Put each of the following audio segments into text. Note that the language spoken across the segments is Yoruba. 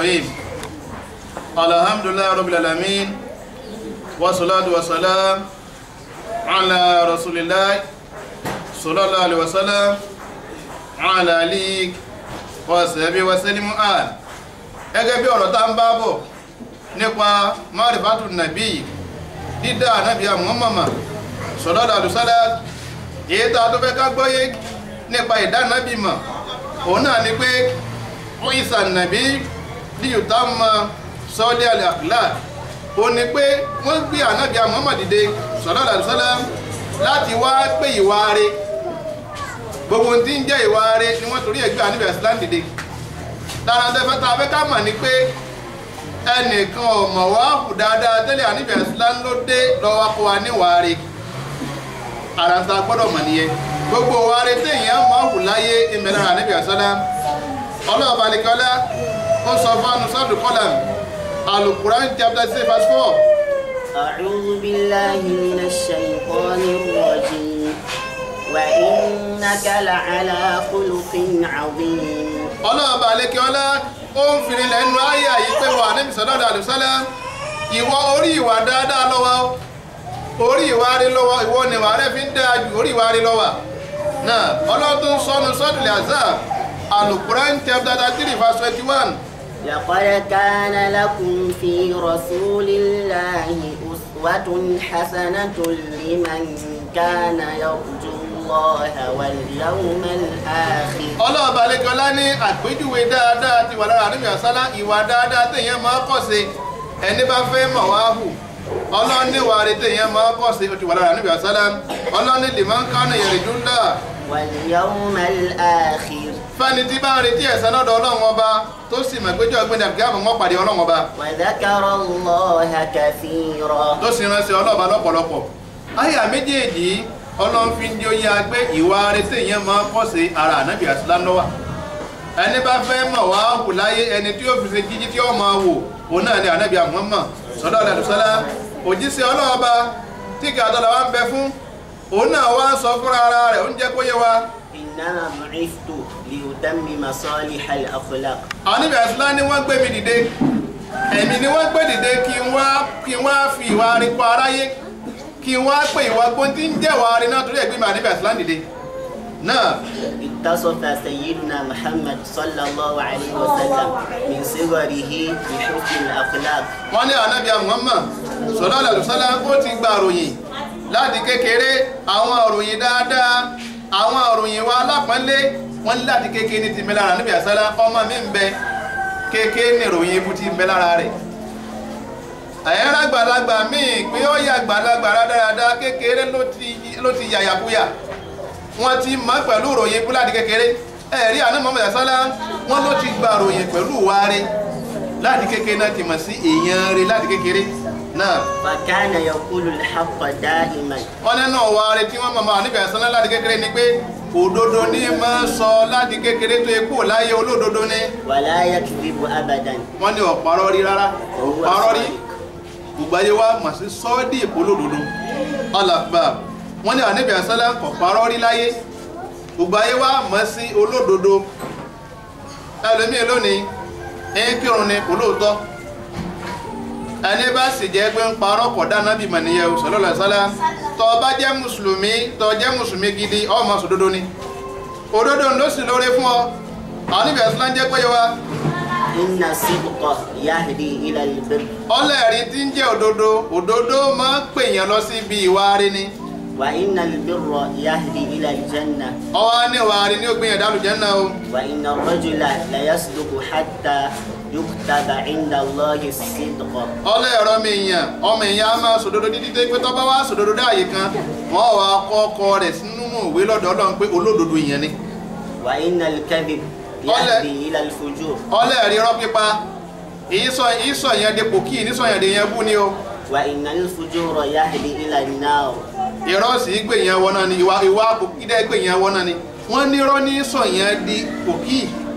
الرحيم الحمد لله رب العالمين والصلاة والسلام على رسول الله صلى الله عليه وسلم على آله وصحبه وسلم آل gẹ́gẹ́ bí ọ̀rọ̀ tá ń bá bọ̀ nípa márìfátù nàbí dídá ànábì Muhammad sallallahu alaihi wasallam èyí tá a tó fẹ́ ká gbọ́yé nípa ìdá ànábì mọ̀ òun náà ni pé wọ́n ìsà nàbí díyùtá mọ sọ́ọ́lì àlàkùlà ó ní pé wọ́n gbé ànábì Muhammad dìde sallallahu alaihi wasallam láti wá pé ìwà rẹ̀ gbogbo tí ń jẹ́ ìwà rẹ̀ ni wọ́n torí ẹ̀gbẹ́ ànábì islam dìde lára tẹ́fẹ́ tá a fẹ́ ká mọ̀ ni pé ẹnìkan ọ̀mọ̀ wá kù dáadáa tẹ́lẹ̀ ànábì islam ló dé lọ́wọ́ kó wa níwà rẹ̀ ara ń ta gbọ́dọ̀ mọ̀ nìyẹn gbogbo wa rẹ̀ téèyàn máa hù láyé ìmẹ̀lára ànábì islam ọlọ́ọ̀bá nìkanlá ó sọ fánu sọ́dún kọ́làm alukuran chapter six verse four. أعوذ بالله من الشيطان الرجيم وإنك لعلى خلق عظيم ọlọ́ọ̀bá nìkanlá ó ń fi lẹ́nu ayé yìí pé wà níbi sọ́dọ̀ àlùsálà ìwọ orí ìwà dáadáa lọ́wọ́ orí ìwà rí lọ́wọ́ ìwọ ni ìwà rẹ fi ń dáa ju orí ìwà rí lọ́wọ́ náà ọlọ́dún sọnù sọ́dún azab alukuran chapter three verse twenty one. لقد كان لكم في رسول الله أسوة حسنة لمن كان يرجو الله واليوم الآخر ọlọ́ọ̀bá lẹ́kọ̀ọ́lá ní àpéjúwe dáadáa ti wà lára níbi àsálá ìwà dáadáa téèyàn máa kọ́ sí ẹni bá fẹ́ mọ̀ wá hù ọlọ́run níwà rẹ̀ téèyàn máa kọ́ sí ti wà lára níbi àsálá ọlọ́run ní liman kana yarjullah واليوم الآخر fẹ́ni tí bá ń retí ẹ̀san lọ́dọ̀ ọlọ́run ọba tó sì mọ̀ péjọ ọgbẹ́ni àbíkí àmọ́ wọn pàdé ọlọ́run ọba وذكر الله كثيرا tó sì ránṣẹ́ ọlọ́ọ̀bá lọ́pọ̀lọpọ̀ àyà méjèèjì ọlọ́run fi ń di oyè agbé ìwà rẹ̀ téèyàn máa kọ́ sí ara ànábì àsálám lọ́wà ẹni bá fẹ́ mọ̀ wá hù láyé ẹni tí ó fi ṣe jíjí tí ó máa wò òun náà ni ànábì Muhammad sallallahu alaihi wasallam òjíṣẹ́ ọlọ́ọ̀ba tí kàdọ́là wa ń bẹ fún òun náà wá sọ fúnra ara rẹ̀ ó ń jẹ́ kó yé wa إنما بعثت لأتمم صالح الأخلاق ànábì àsálám ni wọ́n gbé mi dìde ẹ̀mí ni wọ́n gbé dìde kí n wá kí n wá fi ìwà rí kọ aráyé kí n wá pé ìwà gbóntí ń jẹ́ wàá rí náà torí ẹ̀gbẹ́ mi ànábì àsálám dìde náà اتصف سيدنا محمد صلى الله عليه وسلم من صغره بحسن الأخلاق wọ́n ní ànábì Muhammad sallallahu alaihi wasallam ó ti gba àròyìn láti kékeré àwọn àròyìn dáadáa àwọn àròyìn wa alápọ̀nlé wọ́n ní láti kékeré ní ti mẹ́lára ànábì àsálá ọmọ mi ń bẹ kékeré ní ìròyìn ibú ti ń bẹ lára rẹ̀ àyẹ́rẹ́ àgbàlagbà míì pé ó yà àgbàlagbà rádáradá kékeré ló ti ló ti yàyàkúyà wọ́n ti mọ̀ pẹ̀lú ìròyìn ibú láti kékeré ẹ̀rí àná Muhammad àsálá wọ́n ló ti gba àròyìn pẹ̀lú ìwà rẹ̀ láti kékeré náà ti mọ̀ sí èèyàn rẹ̀ láti kékeré náà فكان يقول الحق دائما wọ́n nínú ọ̀wà rẹ̀ tí wọ́n mọ̀mọ́ níbi àìsàn láti kékeré ni pé òdodo ní máa ń sọ láti kékeré tó ikú láyé olódodo ní ولا يكذب أبدا wọ́n ní ọ̀parọ́ rí rárá ọ̀parọ́ rí gbogbo ayé wa mà sí sọ́ọ́dì èkó olódodo alàgbà wọ́n ní àníbi àìsàn ọ̀parọ́ rí láyé gbogbo ayé wa mà sí olódodo ẹlòmíì lónìí ẹ̀yìn kírun ni kò lóòótọ́ ẹni bá sì jẹ́ pé ń parọ́ kọ̀ dáná bí mànìyẹ sallallahu alaihi wasallam tó bá jẹ́ mùsùlùmí tó jẹ́ mùsùlùmí gidi ọmọ sòdodo ni òdodo ló sì lóore fún ọ àwọn níbi ẹ̀sán jẹ́ pé wa إن الصدق يهدي إلى البر ọlẹ́ẹ̀rí tí ń jẹ́ òdodo òdodo máa ń pèèyàn lọ sí ibi ìwà rí ni وإن البر يهدي إلى الجنة ọwọ́ ní ìwà rí ni ó gbìyànjú dálù Jánnà o وإن الرجل ليصدق حتى يكتب عند الله الصدق ọlẹ́ẹ̀rọ mi èèyàn ọmọ èèyàn á máa sòdodo dídí tó pé tó bá wá sòdodo dáàyè kan wọ́n wá kọ́ ọkọ rẹ̀ sínú ìwé lọ́dọ̀ Ọlọ́run pé olódodo ìyẹn ni وإن الكذب يهدي إلى الفجور ọlẹ́ẹ̀rí rọ́ pípa ìsọ ìsọ yẹn depò kí ìnísọ yẹn dè yẹn bú ni o وإن الفجور يهدي إلى النار irọ́ sì gbè yẹn wọ́n náà ni ìwà ìwà àpòkí dẹ́ gbè yẹn wọ́n náà ni wọ́n ní irọ́ ní sọ yẹn di pòkí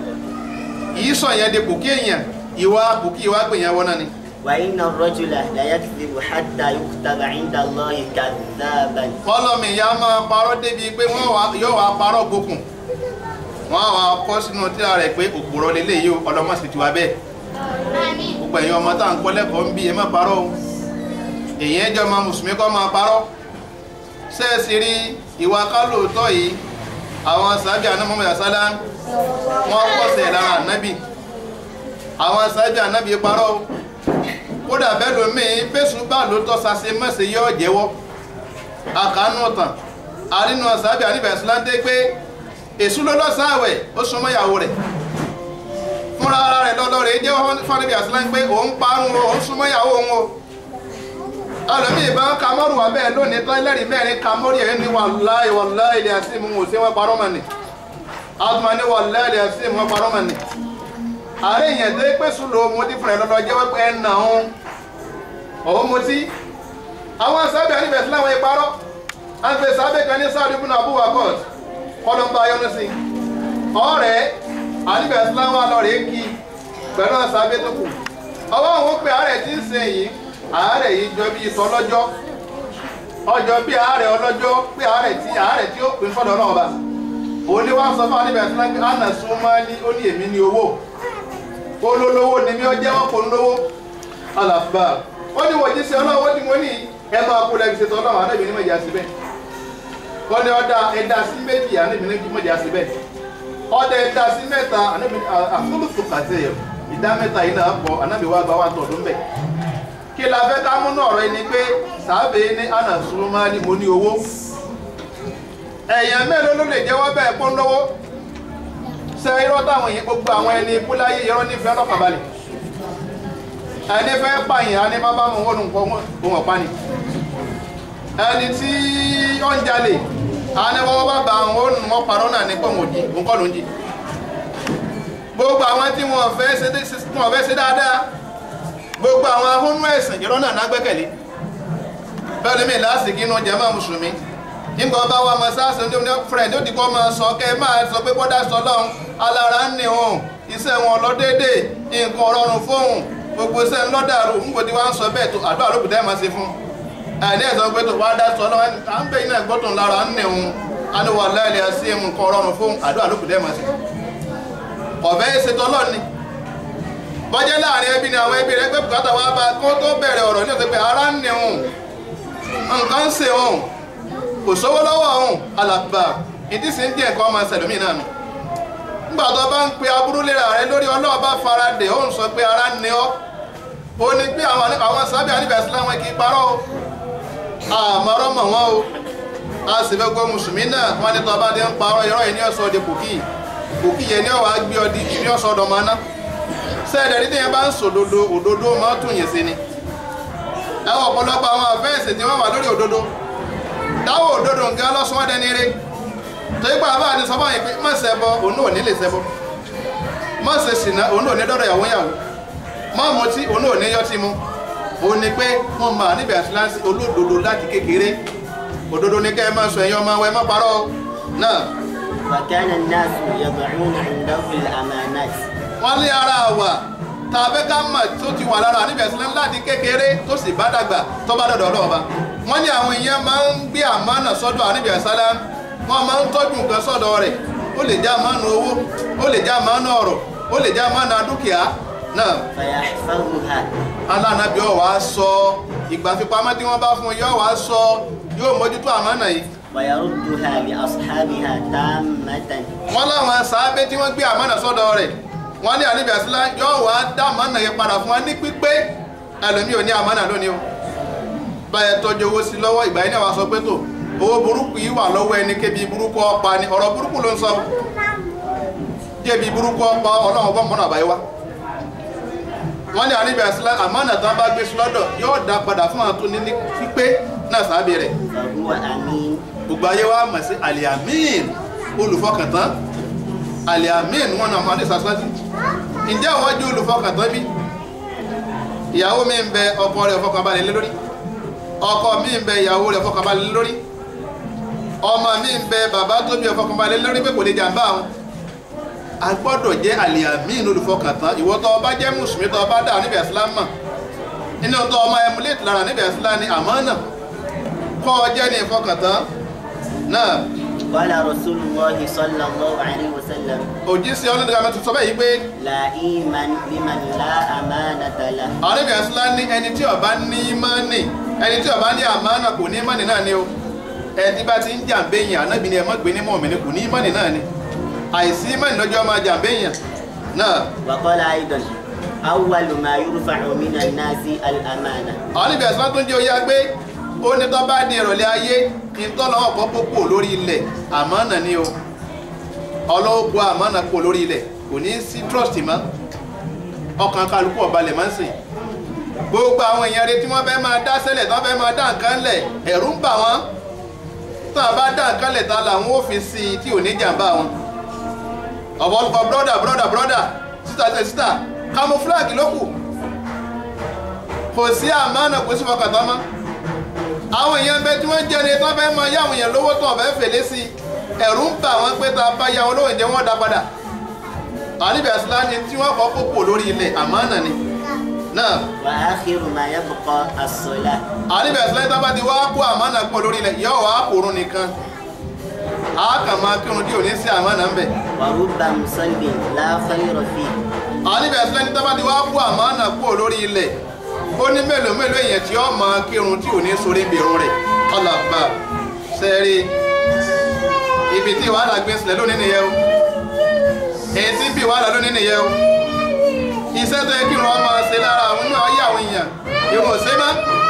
ìsọ yẹn di pòkí èèyàn ìwà àpòkí ìwà gbè yẹn wọ́n náà ni. وإن الرجل ليكذب حتى يكتب عند الله كذابا fọlọ́mì ìyá máa parọ́ débi pé wọ́n wá yóò wá parọ́ gokùn wọ́n á wá kọ́ sínú tíra rẹ̀ pé òpùrọ̀ lélẹ̀ yìí ọlọ́mọ sì ti wá bẹ́ẹ̀ gbogbo ẹ̀yin ọmọ tá à ń kọ́ lẹ́kọ̀ọ́ ń bí ẹ má parọ́ o èyí ẹjọ́ ọmọ mùsùlùmí kọ́ máa parọ́ sẹ́ẹ̀sì rí ìwà kálòótọ́ yìí àwọn sàbí àná Muhammad sálá wọ́n kọ́sẹ̀ lára ànábì àwọn sàbí ànábì parọ́ o kódà bẹ́ẹ̀ lómi fésù bá lóòótọ́ sase mọ́sẹ̀ yọ jẹ́wọ́ àkànú ọ̀tàn àrínú sàbí àníbẹ̀ síláńdé pé èṣù ló lọ́sàáwẹ̀ ó súnmọ́ ìyàwó rẹ̀ fúnra ara rẹ̀ lọ́lọ́ rẹ̀ jẹ́ fọ́nibí àsìláńdé pé òun parun o òun súnmọ́ ìyàwó òun o ọlọ́mí ìbá kamọ́rù wà bẹ́ẹ̀ lónìí tán lẹ́rìí mẹ́rin kamọ́rù yẹn ní wàláì wàláì ilẹ̀ àti ìmú òsè wọn parọ́ mọ̀ ní àtùmọ̀ ní wàláì ilẹ̀ àti ìmú wọn parọ́ mọ̀ ní ààrẹ ìyẹn tó pé sùn lòun mo ti fúnra lọ́dọ̀ jẹ́ wípé ẹ̀ nà òun òun mo ti àwọn sábẹ́ àníbẹ̀ sí láwọn ìparọ́ àti sábẹ́ kan ní sáàdù ibùnà àbúwà court kọlọ́mbà ayọ́nu sí ọ̀rẹ́ àníbẹ̀ sí láwọn alọ́rẹ̀ kí pẹ̀lú sábẹ́ tó kù ọwọ́ àwọn pé ààrẹ ti ń ṣe yìí ààrẹ yìí jọ bí ìtọ́ ọlọ́jọ́ ọjọ́ bí ààrẹ ọlọ́jọ́ pé ààrẹ tí ààrẹ tí ó pín fọ́dọ̀ náà bá òun ni wọ́n sọ fún àníbẹ̀ sí láwọn àna súnmọ́ ní ó ní èmi ní owó olólówó ni mi ọ jẹ́ wọ́n kò ń lówó alàbà ó ní wọ́n jíṣẹ́ ọlọ́wọ́ tí mo ní ẹ máa kó lẹ́bi ṣe tọ́lọ́ àwọn àdébìnrin ní mọ̀jà síbẹ̀ ó ní ọ̀dà ẹ̀dá sí méjì àdébìnrin ní mọ̀jà síbẹ̀ ọ̀dà ẹ̀dá sí mẹ́ta àdébìnrin àfúlùfù kàtẹ́ ìdá mẹ́ta yìí náà pọ̀ ànábì wa gba wa tọ̀dún bẹ̀ kí la fẹ́ ká múnú ọ̀rọ̀ yìí ni pé sàábẹ̀ ní àná súnmọ́ ní mo ní owó ẹ̀yàn mélòó ló lè jẹ́wọ́ bẹ́ẹ̀ pọ́n lówó ṣe irọ́ táwọn yìí gbogbo àwọn ẹni ikú láyé irọ́ nífẹ̀ẹ́ ọlọ́pàá balẹ̀ ẹni fẹ́ pààyàn á ní má bá wọn wọ́n nǹkan ohun ọ̀pá ni ẹni tí ó ń jalè á ní wọ́n bá bá wọn ó mọ́ parọ́ náà ní pọ̀wọ̀n jí nǹkan ló ń jí gbogbo àwọn tí wọ́n fẹ́ ṣe dáadáa gbogbo àwọn ahónú ẹ̀sìn irọ́ náà nágbẹ́kẹ̀lé bẹ́ẹ̀ ni mi lásìkò inú jàmá mùsùlùmí nígbà ọba wa mọ sáàsì ní ọdún fúrẹ̀ ní òdìkọ́ máa sọ kẹ́ máa sọ pé bọ́dá sọ lọ́hùn alára ń ní òun iṣẹ́ wọn lọ déédé nǹkan rọrùn fóun gbogbo iṣẹ́ ń lọ́dàrú ń gbòdì wá ń sọ bẹ́ẹ̀ tó àdúrà ló kùdẹ́ máa ṣe fún ẹ̀ní ẹ̀sọ́ pé tó wá dá sọ lọ́wọ́ à ń bẹ iná gbọ́tò lára ń ní òun aníwọ̀ láìlẹ̀ sí nǹkan rọrùn fóun àdúrà ló kùdẹ́ máa ṣe ọ̀fẹ́ ṣètò ọlọ́ọ̀ni bọ́jẹ́ láàrin ẹbí ni àwọn ẹbí rẹ pé bùkátà wá bá kó tó bẹ̀rẹ̀ ọ̀rọ̀ ní ọ̀sẹ̀ pé ara ń ní òun nǹkan ń ṣe òun kò sówó lọ́wọ́ ọ̀hún alàgbà ìdí sí ń díẹ̀ kọ́ ọmọ ṣẹlẹ̀mí náà nù nígbà tó bá ń pe aburú léra rẹ lórí ọlọ́ọ̀ bá fara dè ó ń sọ pé ara ń ní ọ́ ó ní pé àwọn sábẹ́ àníbẹ̀ sílẹ̀ wọn kì í parọ́ o àmọ́rọ́ mọ̀ wọ́n o a sì fẹ́ gbọ́ mùsùlùmí náà wọ́n ní tọ́ bá dé ń parọ́ irọ́ yìí ní ọ̀sọ́ di kòkì kòkì yẹn ní ọ̀wá gbé ọ di ní ọ̀sọ́ ọ̀dọ̀ máa ná sẹ́ẹ̀dẹ̀ ní tẹ́yẹ bá ń sòdodo òdodo máa tún yẹn sí ni ẹwọ ọ̀pọ̀lọpọ̀ àwọn àfẹ́ẹ̀sì tí wọ́n wà lórí òdodo dáwọ́ òdodo nǹkan lọ́sùn wọ́n dẹni rí tó yípa àbá àti sọ́bọ̀ yìí pé má ṣẹbọ òun ò ní lè ṣẹbọ má ṣe ṣìnà òun ò ní dọ́dọ̀ ìyàwó yàwó má mutí òun ò ní yọtí mu òun ni pé wọ́n máa níbi àṣìláṣí olódodo láti kékeré òdodo ní kẹ́ ẹ máa sọ ẹ̀yin ọmọ ẹ má parọ́ náà. وكان الناس يضعون عنده الأمانات wọ́n lé ara wà tàbí ká mọ̀ tó ti wà lára níbi àṣìláṣí láti kékeré tó sì bá dàgbà tó bá dọ̀dọ̀ ọlọ́ọ̀ba wọ́n ní àwọn èèyàn máa ń gbé àmánà sọ́dọ̀ àníbi àṣálá wọ́n máa ń tọ́jú nǹkan sọ́dọ̀ rẹ̀ ó lè jẹ́ àmánà owó ó lè jẹ́ àmánà ọ̀rọ̀ ó lè jẹ́ àmánà dúkìá náà فيحفظها alánàbí ọ̀ wá sọ ìgbà fipamọ́ tí wọ́n bá fún un yóò wá sọ yóò mójútó àmánà yìí ويردها لأصحابها تامة wọ́n láwọn sàábé tí wọ́n gbé àmánà sọ́dọ̀ rẹ̀ wọ́n ní àníbi àṣálá yóò wá dá àmánà yẹn padà fún wa ní pípé ẹlòmíì ò ní àmánà lónìí o báyẹ̀ tọ́jú owó sí lọ́wọ́ ìgbà yìí náà wá sọ pé tó owó burúkú yìí wà lọ́wọ́ ẹni kébi burúkú ọpa ni ọ̀rọ̀ burúkú ló ń sọ kébi burúkú ọpa ọlọ́run bọ́ mọ́nà àbáyé wá wọ́n ní àníbi àṣálá àmánà tán bá gbé sí lọ́dọ̀ yóò dá padà fún àwọn tó ní ní pípé náà sábẹ́ rẹ̀ فهو أمين gbogbo ayé wa mọ̀ sí aliamin olùfọkàntán aliamin wọn náà máa ní sàṣáṣí ǹjẹ́ àwọn jẹ́ olùfọkàntán bí ìyàwó mi ń bẹ ọkọ rẹ̀ fọkànbalẹ̀ lé lórí ọkọ mi ń bẹ ìyàwó rẹ̀ fọkànbalẹ̀ lé lórí ọmọ mi ń bẹ bàbá tó bí ọfọkànbalẹ̀ lé lórí pé kò lè jàǹbá àwọn a gbọ́dọ̀ jẹ́ aliamin olùfọkàntán ìwọ tó bá jẹ́ mùsùlùmí tó bá dà níbi ẹ̀sìlám mọ̀ nínú tó ọmọ emulate lára níbi ẹ̀sìlám ni àmọ́ náà kọ́ ọ jẹ́ ní ìfọkàntán náà قال رسول الله صلى الله عليه وسلم òjíṣẹ́ ọlọ́dún kan tó sọ bẹ́ẹ̀ yìí pé لا إيمان لمن لا أمانة له ànábì àṣìlá ní ẹni tí ó bá ní ìmánì ẹni tí ó bá ní àmánà kò ní ìmánì náà ni o ẹni tí bá ti ń jàǹbéyàn ànábì ni ẹ má gbé ní mọ̀mí kò ní ìmánì náà ni àìsí ìmánì lọ́jọ́ máa jàǹbéyàn náà وقال أيضا أول ما يرفع من الناس الأمانة ànábì àṣìlá tó ń jẹ́ oyé agbé ó ní tó bá di ìrọ̀lẹ́ ayé kí n tọ́lọ́ ọ̀pọ̀ pópò lórí ilẹ̀ àmánà ni o ọlọ́wọ́ bu àmánà pò lórí ilẹ̀ kò ní sí trust mọ́ ọkàn kálukú ọ̀balẹ̀ máa ń sìn gbogbo àwọn èèyàn rẹ tí wọ́n fẹ́ máa dá sẹ́lẹ̀ tí wọ́n fẹ́ máa dá nǹkan lẹ̀ ẹ̀rù ń bà wọ́n tí wọ́n bá dá nǹkan lẹ̀ ta làwọn ò fi sí i tí ò ní jàǹbá wọn ọ̀pọ̀lọpọ̀ brọ́dà brọ́dà brọ́dà sísà tẹ sísà camouflage ló kù kò sí àmánà kò sí fọkàtà mọ́ àwọn èèyàn bẹ tí wọ́n jẹ́ ni tí wọ́n fẹ́ máa yá àwọn èèyàn lówó tó ọ̀fẹ́ fèlé sí i ẹ̀rù ń bà wọ́n pé ta bá ya wọn lówó ìjẹ́ wọ́n dá padà àníbi àsìlá ni tí wọ́n kọ́ pópò lórí ilẹ̀ àmánà ni náà وآخر ما يبقى الصلاة àníbi àsìlá yìí tábà ti wá kó àmánà pọ̀ lórí ilẹ̀ yóò wá kórun nìkan a kàn máa kírun tí ò ní sí àmánà ń bẹ̀ ورب مصل لا خير فيه àníbi àsìlá yìí tábà ti wá kó àmánà pọ̀ lórí ilẹ̀ ó ní mélòó mélòó èèyàn tí ó máa kírun tí ò ní sórí ìbèrún rẹ̀ ọlọ́ba sẹ́rí ibi tí wàhálà gbé sílẹ̀ lónìí nìyẹn o èyí tí bí wàhálà lónìí nìyẹn o iṣẹ́ tó yẹ kí wọ́n máa ṣe lára àwọn náà yí àwọn èèyàn ìrùn ò ṣe má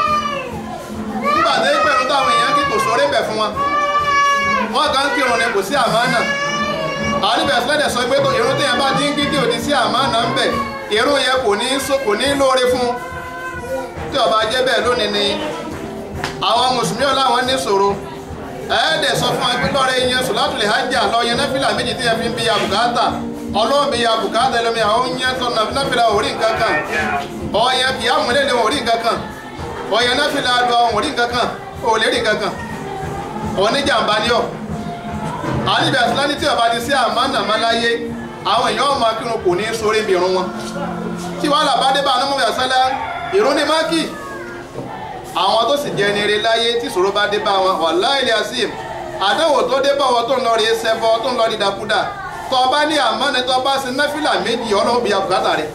nígbà tó yẹ pẹ̀lú táwọn èèyàn kí kò sórí bẹ̀ fún wọn wọ́n kàn ń kírun ni kò sí àmánà àwọn níbẹ̀ sílẹ̀dẹ̀ sọ pé ìrun téèyàn bá dín gidi òdì sí àmánà ń bẹ̀ ìrun yẹn kò ní so kò ní lóore fún un tí ó bá jẹ́ bẹ́ẹ̀ lónìí ni àwọn mùsùlùmí ọláwọn ní ṣòro ẹ̀ẹ́dẹ̀ sọ fún ẹgbẹ́ lọ́rẹ́ yẹn sùlátùlẹ̀ hajj lọ yẹn náfìlà méjì tí yẹn fi ń bí ya bùkátà ọlọ́run bí ya bùkátà ẹlẹ́mi àwọn yẹn tó náfìlà orí nǹkan kan ọ̀yẹn kì í àmúlẹ̀lẹ̀ orí nǹkan kan ọ̀yẹn náfìlà lọ orí nǹkan kan òlè rí nǹkan kan oníjàmbá ni ọ̀ àníbi àtìláni tí ọba ti sí àmánà máláyé àwọn èèyàn ọmọ akírun kò ní sórí ibi irun wọn tí wàhálà bá dé bá anamọ́ yàtsálá ìrún ní máàkì àwọn tó sì jẹ́ nire láyé tí ìṣòro bá dé bá wọn wallahi azeem àdánwò tó dé bá wọn tó ń lọ rí ẹsẹ̀bọ tó ń lọ rí dàkúdà tó bá ní àmọ́ni tó bá sí náfìlà méjì ọlọ́run bí abùkátà rẹ̀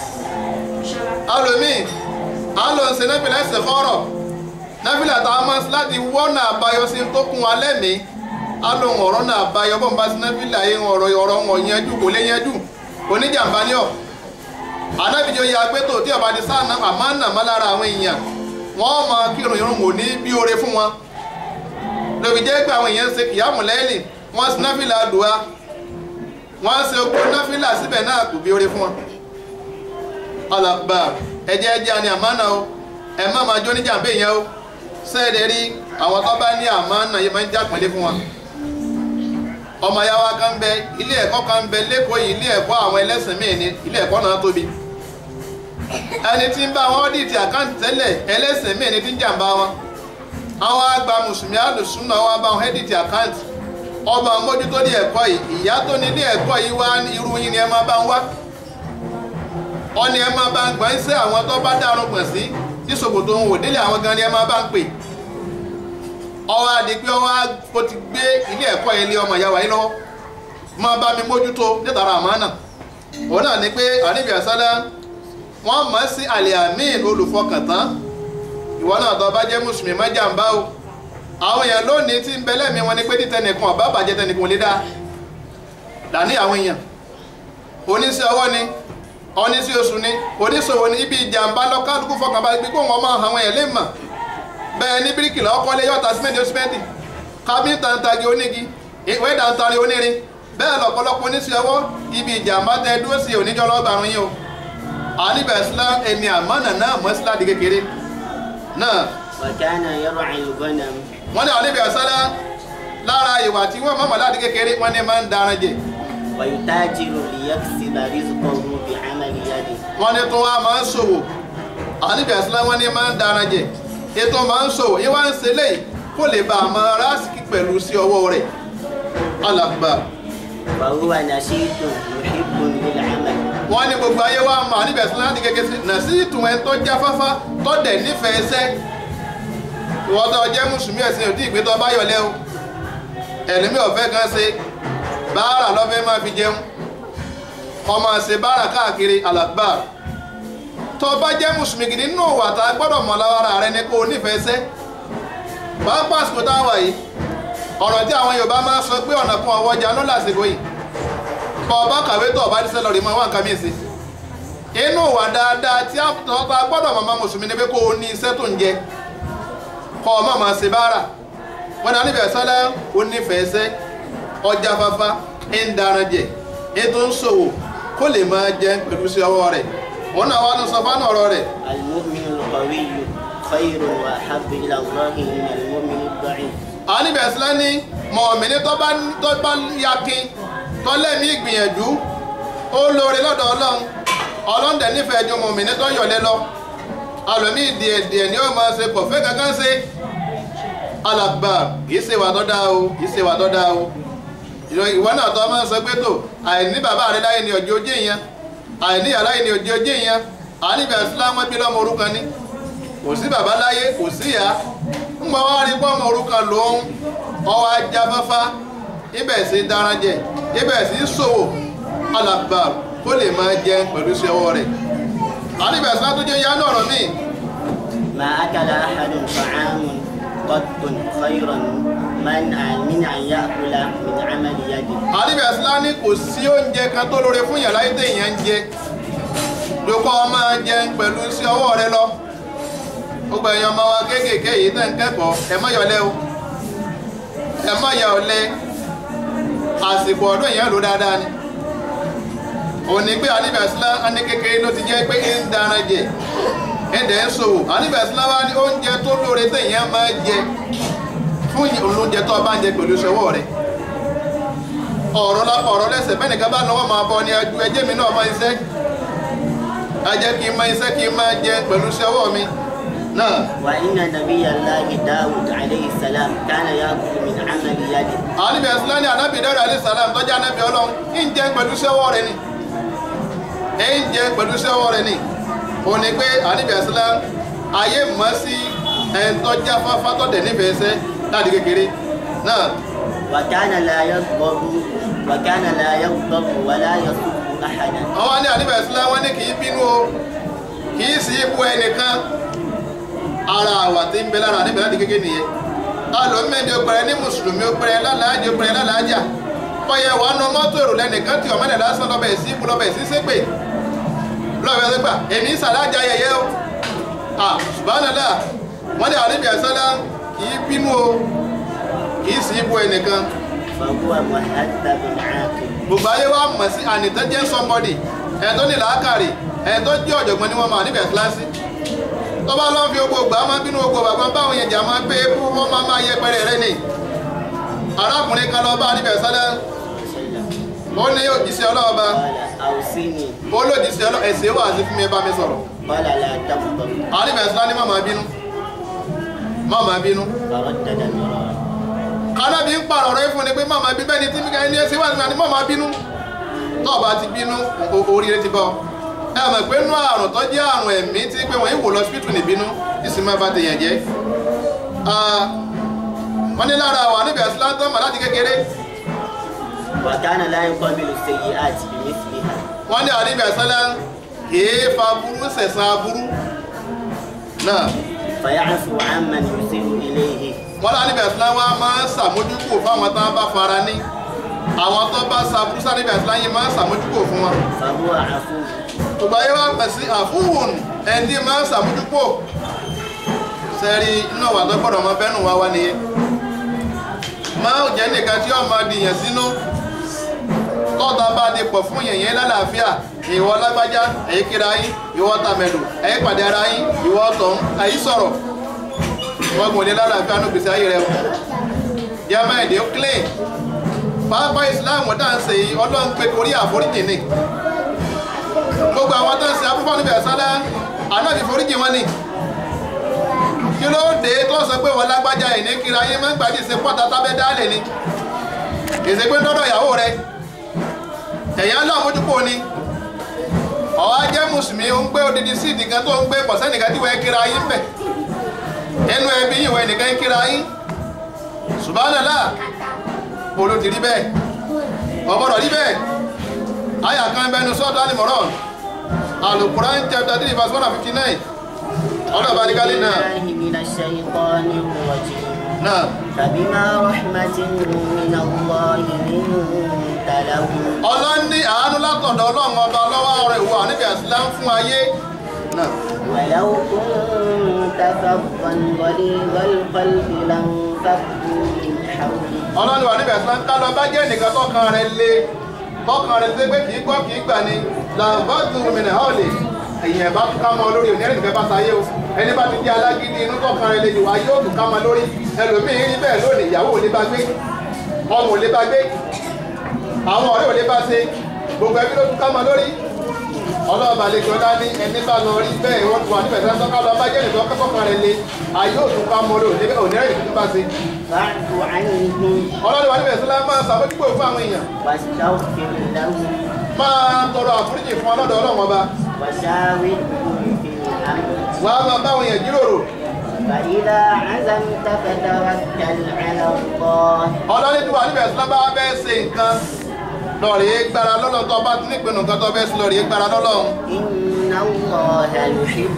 alòmíì à ń lọ ṣe náfìlà ẹsẹ̀ kọ́rọ̀ náfìlà tá a mọ́ láti wọ́nà àbáyọ sí tó kún wa lẹ́mìí á lóun ọ̀rọ̀ náà àbáyọ bọ́n bá sí náfìlà yẹn ọ̀rọ̀ ọ̀rọ̀ wọn yanjú kò lè yanjú oníjàmbá ní ọ̀ anábìjọ ya gbẹ́tò tí ọba ti sáà àmánà má lára àwọn èèyàn wọ́n máa kírun irun wò ní bí oore fún wọn lóbi jẹ́ pé àwọn èèyàn ń ṣe kìyàmù lẹ́yìn wọ́n sí náfìlà dùá wọ́n ṣe okú náfìlà síbẹ̀ náà kò bí oore fún wọn. alàgbà ẹjẹ ẹjẹ àni àmánà o ẹ má máa jó níjàmbé yẹn o sẹ́ẹ̀dẹ̀ rí àwọn tó bá ní àmánà yìí máa ń jápẹ́lẹ́ fún wọn. ọmọ yàwá kan bẹ ilé ẹ̀kọ́ kan bẹ lẹ́kọ̀ọ́ yìí ilé ẹ̀kọ́ àwọn ẹlẹ́sìn míì ní ilé ẹ̀kọ́ náà tóbi ẹni tí ń bá wọn dìtì àkáǹtì tẹ́lẹ̀ ẹlẹ́sìn míì ní tí ń jàǹbá wọn àwọn àgbà mùsùlùmí àlùsùnà wọn bá wọn ẹ́dìtì àkáǹtì ọba mójútó ní ẹ̀kọ́ yìí ìyá tó ní ilé ẹ̀kọ́ yìí wá irú yín ni ẹ máa bá ń wá ọ ni ẹ máa bá ń gbọ́n iṣẹ́ àwọn tó bá dárun gbọ̀n sí tí ṣòkòtò òun ò délé àwọn gan ni ẹ máa bá ń pè ọwọ́ àdìpé ọwọ́ ó ti gbé ilé ẹ̀kọ́ yẹn lé ọmọ ìyá wa yìí lọ́wọ́ máa bá mi mójútó nítorí àmánà òun náà ni pé àníbi àsálá wọ́n mọ̀ sí aliamin olùfọkàntán ìwọ náà tó bá jẹ́ mùsùlùmí má jàǹbá o àwọn èèyàn lónìí tí ń bẹ lẹ́mìí wọn ni pé títẹ nìkan ọ̀bá bàjẹ́ tẹnìkan lè dá dání àwọn èèyàn oníṣẹ́ ọwọ́ ni oníṣẹ́ oṣù ni oníṣòwò ni ibi ìjàǹbá lọ́kàdúkú fọkànbalẹ̀ pé kó wọn máa àwọn èèyàn lè mọ̀ bẹ́ẹ̀ ní bíríkìlà ọkọ́lé yọ̀ọ̀ta símẹ́ǹtì ó símẹ́ǹtì kábíntà ń tagi onígi wẹ́dà ń tari onírin bẹ́ẹ̀ lọ́pọ̀lọpọ̀ oníṣẹ́ ọwọ́ ibi ìjàǹbá tẹ dúró sí oníjọ́ lọ́gbàrún yìí o àníbẹ̀ islam ẹni àmọ́nà náà mọ́ sílá di kékeré náà وكان يرعى الغنم wọ́n ní àníbẹ̀ sálá lára ìwà tí wọ́n mọ́mọ́ láti kékeré wọ́n ní máa ń daran jẹ ويتاجر ليكسب رزقه بعمل يده wọ́n ní tó wá máa ń ṣòwò àníbẹ̀ islam wọ́n ní máa ń daran jẹ ètò máa ń ṣòwò yíwá ń ṣe léyìí kó lè bá a máa rásìkì pẹ̀lú sí ọwọ́ rẹ̀ alàgbà فهو نشيط محب للعمل wọ́n ní gbogbo ayé wa mọ̀ níbẹ̀ sí láti kékeré sí nà sí ìtumọ̀ ẹni tó já fáfá tó dẹ̀ nífẹ̀ẹ́ sẹ́ ìwọ́n tó jẹ́ mùsùlùmí ẹ̀sìn òdì ìgbé tó bá yọlẹ́ o ẹ̀lẹ́mí ọ̀fẹ́ kan ṣe báárà lọ́fẹ́ máa fi jẹun ọmọ ṣe báárà káàkiri alàgbà tó bá jẹ́ mùsùlùmí gidi nínú òwà tá a gbọ́dọ̀ mọ̀ lára rẹ ni kó o nífẹ̀ẹ́ sẹ́ pàápàá àsìkò tá a wà yìí ọ̀rọ̀ tí àwọn Yorùbá máa ń sọ pé ọ̀nà kan ọwọ́ ọjà ló lásìkò yìí bọ́ ọba kàwé tó ọba dísẹ́ lọ́ọ̀rì máa wá nǹkan mìíràn sí inú ìwà dáadáa tí a gbọ́dọ̀ mọ̀mọ́ mùsùlùmí ni pé kó o ní iṣẹ́ tó ń jẹ kọ́ ọ má máa ṣe báárà wọn náà níbẹ̀ sọ́lá ó nífẹ̀ẹ́ sẹ́ ọjà fafa ń daran jẹ ètò ń ṣòwò kó lè máa jẹ pẹ̀lú sí ọwọ́ rẹ̀ wọn náà wà ní sọ fánà ọ̀rọ̀ rẹ̀ المؤمن القوي خير وأحب إلى الله من المؤمن الضعيف àwọn níbẹ̀ sọ́lá ní mọ̀ọ́mìnì tó bá tó bá yakin tó lẹ́mí ìgbìyànjú ó lóore lọ́dọ̀ ọlọ́run ọlọ́run dẹ̀ nífẹ̀ẹ́ ju mọ̀ọ́mìnì tó yọ̀lẹ́ lọ alòmíì díẹ̀ díẹ̀ ni ó máa ṣe pọ̀ fẹ́ kankan ṣe alàgbà kìí ṣe wà tó dáa o kìí ṣe wà tó dáa o ìwọ náà tó máa ń sọ pé tó àìní bàbá rẹ láyé ni ọjọ́ ojú ìyẹn àìní ìyá láyé ni ọjọ́ ojú ìyẹn àníbẹ̀ islam bí lọ́mọ orúkan ní kò sí bàbá láyé kò sí ìyá ń gbọ́ wá rí pọ́mọ orúkan lòun ọwọ́ ajá fáfá ibẹ̀ sí dáranjẹ ibẹ̀ sí ṣòwò alàgbà kó lè máa jẹ pẹ̀lú sí ọwọ́ rẹ̀ àníbẹ̀ islam tó jẹ́ yá náà rọ̀ míì ما أكل أحد طعام قط خيرا من من أن يأكل من عمل يده àníbẹ̀ islam ní kò sí oúnjẹ kan tó lóore fún yàrá yìí téèyàn ń jẹ lókọ́ máa jẹ pẹ̀lú sí ọwọ́ rẹ lọ gbogbo èèyàn ọmọ wa kéékèèké yìí tẹ̀ ń kẹ́kọ̀ọ́ ẹ má yọlẹ́ o ẹ má yà ọ̀lẹ àsìkò ọdún èèyàn lò dáadáa ni òní pé àníbẹ̀ islam á ní kékeré ló ti jẹ́ pé ń dára jẹ ẹ̀dẹ̀ ń ṣòwò àníbẹ̀ islam wá ní oúnjẹ tó lóore téèyàn máa jẹ fún oúnjẹ tó bá ń jẹ pẹ̀lú sí ọwọ́ rẹ ọ̀rọ̀ lápá ọ̀rọ̀ lẹ́sẹ̀ bẹ́ẹ̀ nìkan bá lọ́wọ́ máa bọ́ ni ẹjú ẹjẹ́ mi náà máa iṣẹ́ ajẹ́ kí n máa iṣẹ́ kí n máa jẹ pẹ̀lú sí ọwọ́ mi náà وإن نبي الله داود عليه السلام كان يأكل من عمل يده àníbi ẹ̀sìlá ní anábì dára alẹ́ sàlám tọ́jú anábì ọlọ́run ń jẹ pẹ̀lú sí ọwọ́ rẹ ni ń jẹ pẹ̀lú sí ọwọ́ rẹ ni ò ní pé àníbi ẹ̀sìlá ayé mọ́ sí ẹ̀ńtọ́já fáfá tọ́dẹ̀ nífẹ̀ẹ́ sẹ́ láti kékeré náà وكان لا يغضب وكان لا يغضب ولا يسب أحدا àwọn ní àníbẹ̀ islam wọ́n ní kì í bínú o kì í sí ipò ẹnìkan ara àwà tí ń bẹ lára àníbẹ̀ láti kékeré nìyẹn alòmíndé obìnrin ní mùsùlùmí obìnrin lálàájì obìnrin lálàájà ọyẹ wà nù mọ́tò èrò lẹ́nìkan tí ọmọdé lásán lọ́bẹ̀ sí ipò lọ́bẹ̀ sí sépè lọ́bẹ̀ sí gbà èmi ń sàlájà yẹyẹ o ah subhanallah wọ́n ní àníbẹ̀ islam kì í bínú o kì í sí ipò ẹnìkan فهو مهذب عاقل gbogbo ayé wa mọ̀ sí ànìtẹ́jẹ́ somebody ẹ̀ tó ní làákàrí ẹ̀ tó jẹ́ ọ̀jọ̀gbọ́n ni wọ́n máa níbẹ̀ kíláàsì tó bá lọ́n fi ogbó gbà máa bínú ogbó bàbá báwọn yẹn jà máa gbé ebú wọ́n máa máa yẹ pẹ́rẹ́ rẹ ni arákùnrin kan lọ bá níbẹ̀ sálẹ̀ ó ní òjíṣẹ́ ọlọ́ọ̀ba قال أوصني ó lòjíṣẹ́ ọlọ́ ẹ̀sẹ̀ wà sí fún mi bá mi sọ̀rọ̀ قال لا تغضب àníbẹ̀ sálẹ̀ ní má máa bínú má máa bínú فردد مرارا kánábì ń pààrọ̀ rẹ fún ni pé má máa bí bẹ́ẹ̀ ni tí ẹni ẹsẹ̀ wà ní má máa bínú tó o bá ti bínú o- oríire ti bọ́ ẹ mọ̀ pé inú àrùn tó jẹ́ àrùn ẹ̀mí tí pé wọ́n yìí wò lọ sípítù níbínú ìsinmi bá ti yàn jẹ́ Ah, wọ́n ní lára wà níbi àsìláńtọ́ mà láti kékeré وكان لا يقابل السيئات بمثلها wọ́n ní àníbi àsìlá kìí fa burú sẹ̀sán aburú náà فيعفو عمن يسيء إليه wọ́n lá níbi àsìlá wa máa ń sàmójúkò fáwọn tó bá fara ní àwọn tó bá sàbúrú sáà níbi àsìlá yìí máa ń sàmójúkò fún wọn فهو عفو gbogbo ayé wa pẹ̀ sí àfúhùn ẹni máa ń sàmójúpò sẹ́rí inú wà tó gbọ́dọ̀ máa bẹ́nu wá wá nìyẹn máa ń jẹ́ nìkan tí ó máa dìyàn sínú tọ́ta bá di pọ̀ fún yẹ̀yẹ́ lálàáfíà ìwọ lágbájá ẹ̀yí kíra yín ìwọ tàmẹ̀lù ẹ̀yí pàdé ara yín ìwọ tọ̀hún ẹ̀yí sọ̀rọ̀ wọ́n gùn ní lálàáfíà ní gbèsè ayé rẹ o jẹ́mọ́ èdè ó clean pápá ìsìláàmù dáǹsẹ̀ yìí ọlọ́run pé torí àforíjì ni gbogbo àwọn tó ń ṣe abúfọ́ níbi ẹ̀sálá ànábì foríjì wọn ni kí ló dé tó sọ pé wọn lágbájá ẹ̀ ní kíra yín máa ń gbàdí ìṣe pọ́ta tábẹ́ dálẹ̀ ni ìṣe pé dọ́dọ̀ ìyàwó rẹ ẹ̀yà ńlá mójúpò ni ọ̀wá jẹ́ mùsùlùmí ó ń gbé odidi síìdì kan tó ń gbé pọ̀sẹ́ nìkan tí wọ́n kíra yín bẹ̀ ẹnu ẹbí ìwẹ̀ nìkan kíra yín subhanallah polo ti rí bẹ́ẹ̀ ọgbọ́dọ̀ rí bẹ́ẹ̀ àyà kan bẹnu sọ́ọ̀tù alimọ̀rán alukuran chapter three verse one and fifty nine ọlọ́ọ̀bá ní kálí náà بالله من الشيطان الرجيم náà فبما رحمة من الله لنت لهم ọlọ́run ní àánú látọ̀dọ̀ ọlọ́run ọba ọlọ́wọ́ rẹ̀ wà níbi àsìlám fún ayé náà ولو كنت فظا غليظ القلب لانفضوا من حولك ọlọ́run wà níbi àsìlám ká lọ bá jẹ́ nìkan tọkàn rẹ̀ lé tọkàn rẹ̀ lé pé kì í gbọ́ kì í gbà ní làǹfààní rúmìnà hàlẹ̀ èyàn bá tún ká mọ lórí òní ẹni nìkan bá sáyé o ẹni bá ti di alágídí inú tọkàn rẹ̀ lè jù wá yóò tún ká mọ lórí ẹlòmíín rí bẹ́ẹ̀ lónìí ìyàwó ò lè bá gbé ọmọ ò lè bá gbé àwọn ọ̀rẹ́ ò lè bá ṣe gbogbo ẹbí ló tún ká mọ lórí ọlọ́ọ̀bà lè jọlá ní ẹni bá lọ rí bẹ́ẹ̀ wọ́n ti wà níbẹ̀ tí wọ́n tọ́ka lọ bá jẹ́ nìkan kọ́kọ́ rẹ̀ lé ayé òtún ká mọ́ lórí onírẹ̀ ìdíjú bá ṣe. فاعف عنهم ọlọ́run wà níbẹ̀ sílá máa ṣàbójúkò fún àwọn èèyàn واستغفر لهم máa tọrọ àforíjì fún ọlọ́dọ̀ ọlọ́run ọba وشاورهم في الأمر wàá máa bá àwọn èèyàn jíròrò فإذا عزمت فتوكل على الله ọlọ́run tí wà níbẹ̀ sílá bá bẹ́ẹ̀ ṣe nǹkan lọ́ọ̀rì gbára lọ́lọ́run tó bá ti nípinnu nǹkan tó bẹ́ẹ̀ sí lọ́ọ̀rì gbára lọ́lọ́run إن الله يحب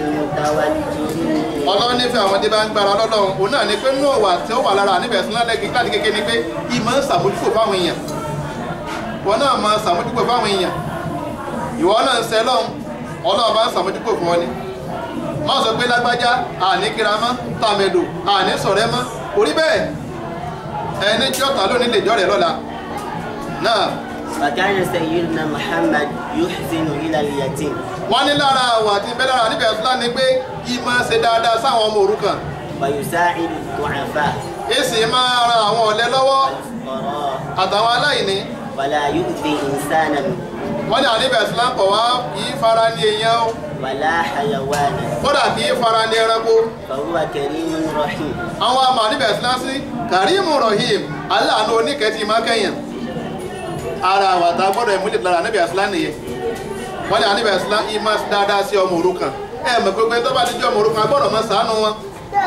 المتوكلين ọlọ́run nífẹ̀ẹ́ àwọn tí bá ń gbára lọ́lọ́run òun náà ni pé nínú ọ̀wà tí ó wà lára níbẹ̀ sílá lẹ́gbẹ̀ẹ́ káàdì kékeré ni pé ìmọ̀ ń ṣàbójúkò fáwọn èèyàn wọn náà máa ṣàmójúkò fáwọn èèyàn ìwọ náà ń sẹ lọ́hùn ọlọ́run bá ń ṣàmójúkò fún ọ ni má sọ pé lágbájá àní kíramọ́ tàmẹ̀dò àní sọ̀rẹ́ mọ́ orí bẹ́ẹ̀ ẹni tí ọ̀tá lónìí lè jọ́ rẹ̀ lọ́la náà فكان سيدنا محمد يحسن إلى اليتيم wọ́n ní lára àwọ̀ àti bẹ́ẹ̀ lára níbẹ̀ fúlá ni pé kí máa ṣe dáadáa sáwọn ọmọ òrukàn ويساعد الضعفاء èsì máa ran àwọn ọ̀lẹ lọ́wọ́ والفقراء àtàwọn aláìní ولا يؤذي إنسانا wọ́n ní àníbẹ̀ fúlá kọ̀ wá kì í fara ní èèyàn o ولا حيوانا kódà kì í fara ní ẹranko فهو كريم رحيم àwọn àmà níbẹ̀ fúlá sí karimu rahim aláàánú oníkẹ́tì máa kẹ́yìn ara àwọn àtà gbọ́dọ̀ ìmúlẹ̀ lára níbẹ̀ fúlá nìyẹn wọ́n ní àníbẹ̀ fúlá yìí máa dáadáa sí ọmọ òrukàn ẹ mọ̀ pé tó bá ti jẹ́ ọmọ òrukàn gbọ́dọ̀ máa ṣàánú wọn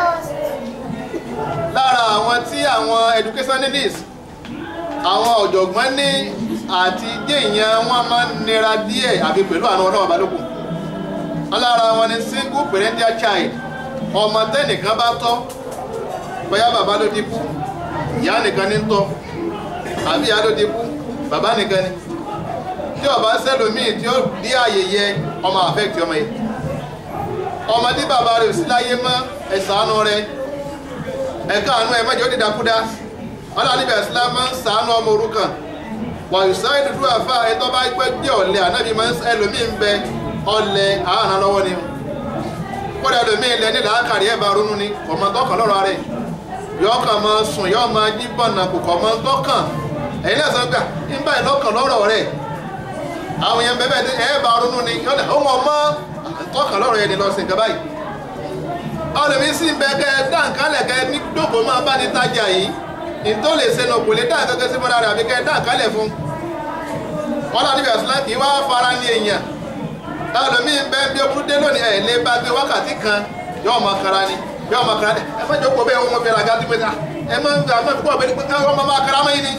lára àwọn tí àwọn educationalists àwọn ọ̀jọ̀gbọ́n ní àti déèyàn wọn máa ń nira díẹ̀ àfi pẹ̀lú àwọn ọlọ́wọ́ balógun wọn lára wọn ni single parental child ọmọ tẹ́nìkan bá tọ́ bóyá bàbá ló ti kú ìyá nìkan ní ń tọ́ àbí ìyá ló ti kú bàbá nìkan ni tí ọba sẹ́lòmíì tí ó dí àyè yẹ ọmọ affect ọmọ yìí ọmọ tí bàbá rẹ̀ ò sí láyé mọ́ ẹ̀sánú rẹ̀ ẹ̀ka àánú ẹ̀ mẹ́jọ dídákúdá ọlọ́ọ̀lẹ́bẹ̀ islam máa ń sàánú ọmọ òrukàn wà ìsáyé dúdú àfà ẹ̀tọ́ bá pẹ́ jẹ́ ọ̀lẹ ànábì máa ń ẹlòmíì ń bẹ ọ̀lẹ àánà lọ́wọ́ ni kódà ẹlòmíì lẹ ní làákàrí ẹ̀ bá ronú ni ọmọ tọkàn lọ́rọ̀ rẹ̀ yọ ọkàn máa sùn yọ máa jí bọ̀nà kò kọ̀ máa tọkàn ẹ̀yin náà sọ pé nígbà ìlọ́kàn lọ́rọ̀ rẹ̀ àwọn yẹn bẹ́ẹ̀ bẹ́ẹ̀ ẹ̀ bá ronú ni yọ̀dà ó mọ̀ mọ́ tọkàn lọ́rọ̀ yẹn ni lọ sí nǹkan báyìí ọlọ́mi sì ń bẹ kẹ́ ẹ dá nǹkan lẹ̀ kẹ́ ẹ ní dòkó máa bá ní tajà yìí ìtò lè ṣe nà kò lè dá nǹkan sí mọ́ra rẹ̀ àbí kẹ́ ẹ dá nǹkan lẹ̀ fún wọn náà níbi àṣìlá kì í wá fara ní èèyàn ọlọ́mi ń bẹ bí okùn dé lónìí ẹ̀ lé bá gbé wákàtí kan yóò máa kara ni yóò máa kara ni ẹ má jókòó bẹ́ẹ̀ wọ́n fi ra gàdí pé ẹ má ń gbà má fi kó ọ̀bẹ wọ́n máa máa kara mọ́yìn ni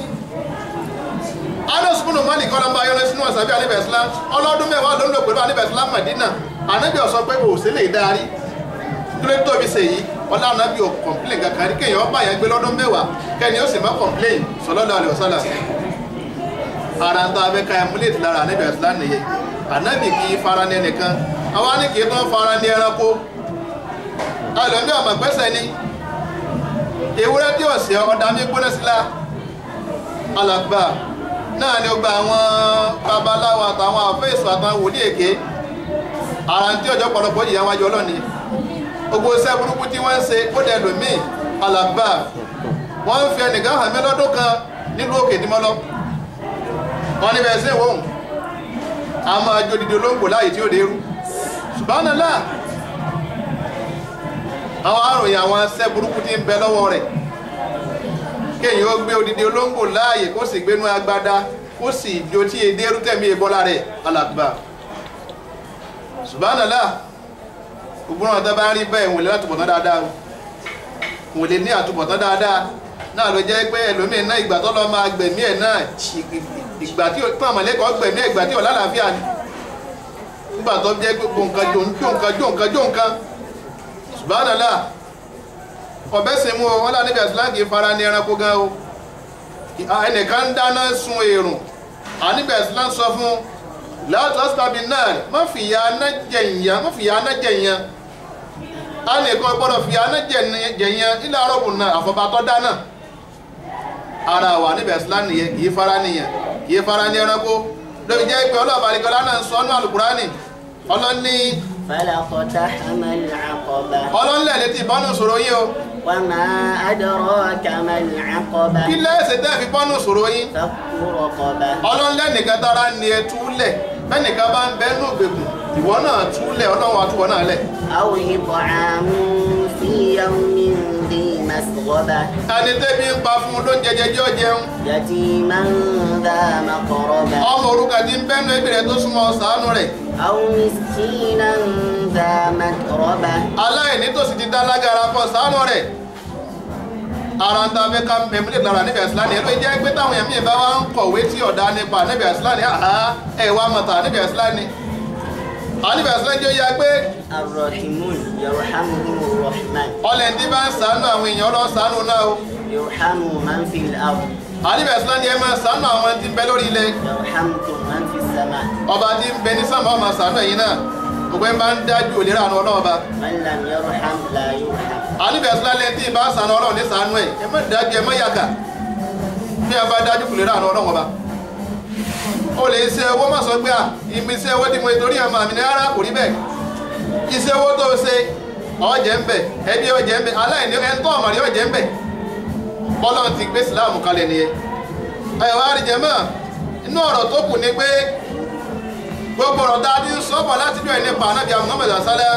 anas bunu mali kọ́nà bá yọrọ sínú ọ̀sàbí alibẹ̀ islam ọlọ́dún mẹ́wàá ló ń lò pẹ̀lú alibẹ̀ islam madina anabi ọ̀sọ́ pé òsè lè darí dúró tóbi ṣe yìí ọlá anabi ò complain kankan rí kéèyàn ọba yẹn gbé lọ́dún mẹ́wàá kẹ́ni ó sì má complain sallallahu alaihi wasallam ara ń tọ́ abẹ́ ká emulate lára anabi islam nìyẹn anabi kì í fara ní ẹnìkan àwa ni kì í tán fara ní ẹranko ẹlòmí ọmọ gbẹ́sẹ̀ ni ewúrẹ́ tí ọ̀sẹ̀ ọ̀dà mi gbóná sí la alàgbà náà ni ó gba àwọn babaláwo àtàwọn àfẹ́sọ àtàwọn wòlíì èké ara tí ọjọ́ pọ̀lọpọ̀ yìí àwọn ajọ́ ọlọ́ni gbogbo iṣẹ́ burúkú tí wọ́n ń ṣe ó dẹ̀ lòmíì alàgbà wọ́n ń fi ẹnìkan hàn mí lọ́dún kan nílùú òkè nímọ́lọ́ wọ́n níbẹ̀ sí ìwọ̀hún a máa jó didi olóńgbò láàyè tí ó dé rú subhanallah àwọn àròyìn àwọn iṣẹ́ burúkú tí ń bẹ lọ́wọ́ rẹ̀ kéèyàn ó gbé odidi olóńgbò láàyè kó sì gbénú agbada kó sì jó tí èdè ẹrú tẹ̀mí ìbọ́lá rẹ̀ alàgbà subhanallah gbogbo àwọn tó bá ń rí bẹ́ẹ̀ wọ́n lè látúbọ̀tán dáadáa o wọ́n lè ní àtúbọ̀tán dáadáa náà ló jẹ́ pé ẹlòmíín náà ìgbà tó lọ máa gbẹ̀mí ẹ̀ náà ìgbà tí pọ́n àmọ̀lẹ́kọ̀ọ́ gbẹ̀mí ẹ̀ ìgbà tí ò lálàáfíà ni nígbà tó jẹ́ pé gbò nǹkan jò nǹkan jò nǹkan jò nǹkan subhanallah ọ̀bẹ sì mú o wọn lá níbi àsìlá kì í fara ní ẹranko gan o ẹnìkan ń dáná sun èrùn àníbi àsìlá sọ fún láti ọ́sítàbí náà má fìyà aná jẹ̀yàn má fìyà aná jẹ̀yàn a nìkan gbọ́dọ̀ fìyà aná jẹ̀yàn ilẹ̀ arọ́bù náà àfọ̀bàtọ́ dáná ara wà níbi àsìlá nìyẹn kì í fara nìyẹn kì í fara ní ẹranko lóbi jẹ́ pé ọlọ́ọ̀bà àlìkọ́lá náà ń sọ ọ́nú àlùkùránì ọlọ́ni فلقتحم العقبة ọlọ́nlẹ̀ létí ìbánu sòrò yín o وما أدراك ما العقبة kí lẹ́sẹ̀ tẹ́ fi bánu sòrò yín فك رقبة ọlọ́nlẹ̀ nìkan tára ni ẹ túlẹ̀ bẹ́nìkan bá ń bẹ́ nù gbèkùn ìwọ náà túlẹ̀ ọlọ́run àtúwọ̀ náà lẹ̀ أو إطعام في يوم ذي مسغبة ẹni tẹ́bi ń pa fún un ló ń jẹjẹ jẹ́ ọjẹun يتيما ذا مقربة ọmọ òrukàn ti ń bẹ́nu ẹbí rẹ̀ tó súnmọ́ ṣàánú rẹ̀ أو مسكينا ذا متربة aláìní tó sì ti dá lágara fọ́ ṣàánú rẹ̀ ara ń ta fẹ́ ká mẹ́mílẹ̀ lára níbi àṣìláni ẹ̀ ló jẹ́ pé táwọn èèyàn míì bá wá ń kọ̀wé tí ọ̀dà nípa níbi àṣìláni àhá ẹ̀ wá mọ̀tà níbi àṣìláni àníbi àṣìláni jẹ́ ó yá pé الراحمون يرحمهم الرحمن ọlẹ̀ tí bá ń ṣàánú àwọn èèyàn ọlọ́ ṣàánú náà o يرحم من في الأرض àníbi àṣìláni ẹ máa ṣàánú àwọn tí ń bẹ lórí ilẹ̀ يرحمكم من في السماء ọba tí ń bẹ ní sàmọ́ ọmọ ṣàánú ẹ̀yin náà gbogbo ẹ̀ máa ń dájú òlera àánú ọlọ́ọ̀ba من لم يرحم لا يرحم àníbi àṣìláni tí ì bá ṣàánú ọlọ́ọ̀ ní ṣàánú ẹ̀ ẹ má dájú ẹ má yàgà bí a bá dájú òlera àánú ọlọ́ọ̀ba o lè ṣe owó má sọ pé à ìmí ṣe owó tí mo torí àmà mi ní rárá kò rí bẹ́ẹ̀ iṣẹ́ owó tó ṣe ọ̀jẹ̀ ń bẹ̀ ẹbí ọ̀jẹ̀ ń bẹ̀ aláìní ẹni tó ọ̀mọ̀rí ọ̀jẹ̀ ń bẹ̀ bọ́lọ́n ti gbé síláàmù kalẹ̀ nìyẹn ẹ̀wọ̀n àríjẹ̀mọ́ inú ọ̀rọ̀ tó kù ni pé gbogbo ọ̀rọ̀ tá a ti ń sọ́bọ̀ láti bí ẹni pa anábìá Muhammad asálẹ́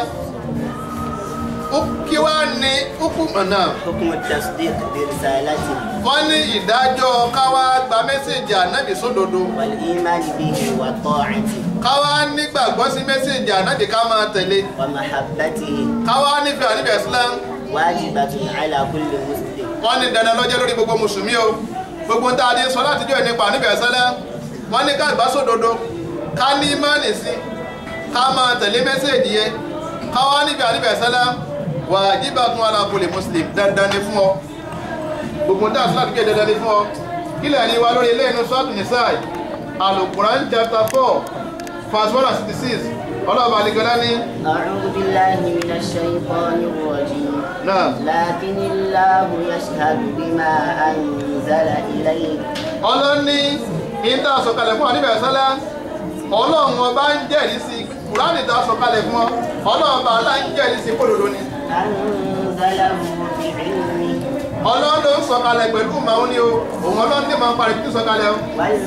kí wá ní kúkú mọ̀nà حكم التصديق برسالته wọ́n ní ìdájọ́ káwá gba mẹ́sẹ̀jì ànábì sódodo والإيمان به وطاعته káwá nígbàgbọ́ sí mẹ́sẹ̀jì ànábì ká máa tẹ̀lé ومحبته káwá nífẹ̀ẹ́ ànábì Islam واجبة على كل مسلم wọ́n ní dandan lọ́jọ́ lórí gbogbo mùsùlùmí o gbogbo ń tá a di sọ láti jọ nípa ànábì Islam wọ́n ní ká gbà sódodo ká ní ìmánì sí ká máa tẹ̀lé mẹ́sẹ̀jì yẹn káwá nífẹ̀ẹ́ ànábì Islam wajibatun ala kulli muslim dandan ni fún ọ gbogbo ń tá a sọ láti jọ dandan ni fún ọ kílẹ̀ ní wa lórí ilé inú sọ́ọ̀tù nìsáì alukuran chapter four verse one and sixty six ọlọ́ọ̀bà àlìkọ́lá ní أعوذ بالله من الشيطان الرجيم náà لكن الله يشهد بما أنزل إليك ọlọ́ní ìta sọ̀kalẹ̀ fún àníbẹ̀ sọ́lá ọlọ́run ọba ń jẹ́rìí sí kùránì ta sọ̀kalẹ̀ fún ọ ọlọ́run ọba alá ń jẹ́rìí sí kòdòdó ni أنزله بعلمه ọlọ́run ló ń sọ̀kalẹ̀ pẹ̀lú màá ní o òun ọlọ́run ní màá parí títí sọ̀kalẹ̀ o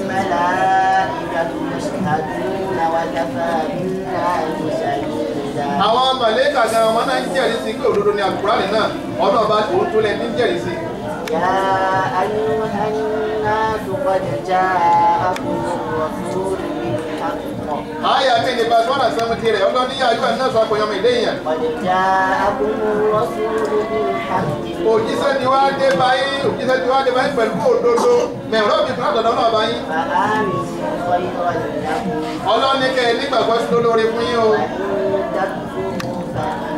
والملائكة يشهدون وكفى بالله شهيدا àwọn màlẹ́kà gan ọmọ náà ń jẹ́rìí sí pé òdodo ni àkùránì náà ọlọ́ọ̀ba òun tó lẹ́ ní jẹ́rìí sí يا أيها الناس قد جاءكم الرسول بالحق àyà mi ní verse one and seventy rẹ̀ ọlọ́run ní yàrá náà sọ àpòyàn mi léèyàn قد جاءكم الرسول بالحق òjíṣẹ́ ti wá dé báyìí òjíṣẹ́ ti wá dé báyìí pẹ̀lú òdodo mẹ̀rọ bí fún àtọ̀dọ̀ náà báyìí فآمنوا خيرا لكم ọlọ́run ní kẹ́ ẹ nígbàgbọ́ sí lólórí fún yín o وإن تكفروا فإن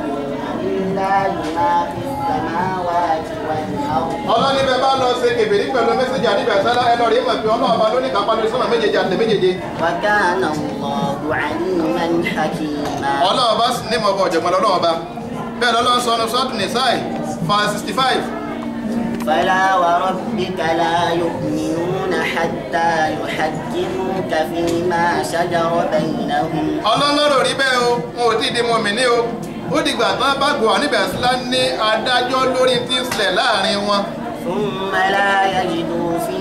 لله ما في السماوات والأرض ọlọ́run ní bẹ́ẹ̀ bá lọ ṣe kèbèrè pẹ̀lú mẹ́sẹ̀jì àdìbẹ̀ sálá ẹ lọ rí mọ̀ pé ọlọ́run bá lóní kápá lórí sọ́nà méjèèjì àti méjèèjì وكان الله عليما حكيما ọlọ́run bá sì ní mọ̀ ọkọ̀ ọ̀jọ̀gbọ́n lọ́wọ́ bá bẹ́ẹ̀ lọ́lọ́run sọ ọ́nà sọ́ọ̀tù nìsáì fa sixty five فلا وربك لا يؤمنون حتى يحكموك فيما شجر بينهم ọlọ́lọ́rọ̀ rí bẹ́ẹ̀ o wọn ò tí ì di mọ̀mí ní o ó dìgbà tán bá gbọ́ àníbẹ̀ sílá ní adájọ́ lórí tí ń ṣẹlẹ̀ láàrin wọn ثم لا يجدوا في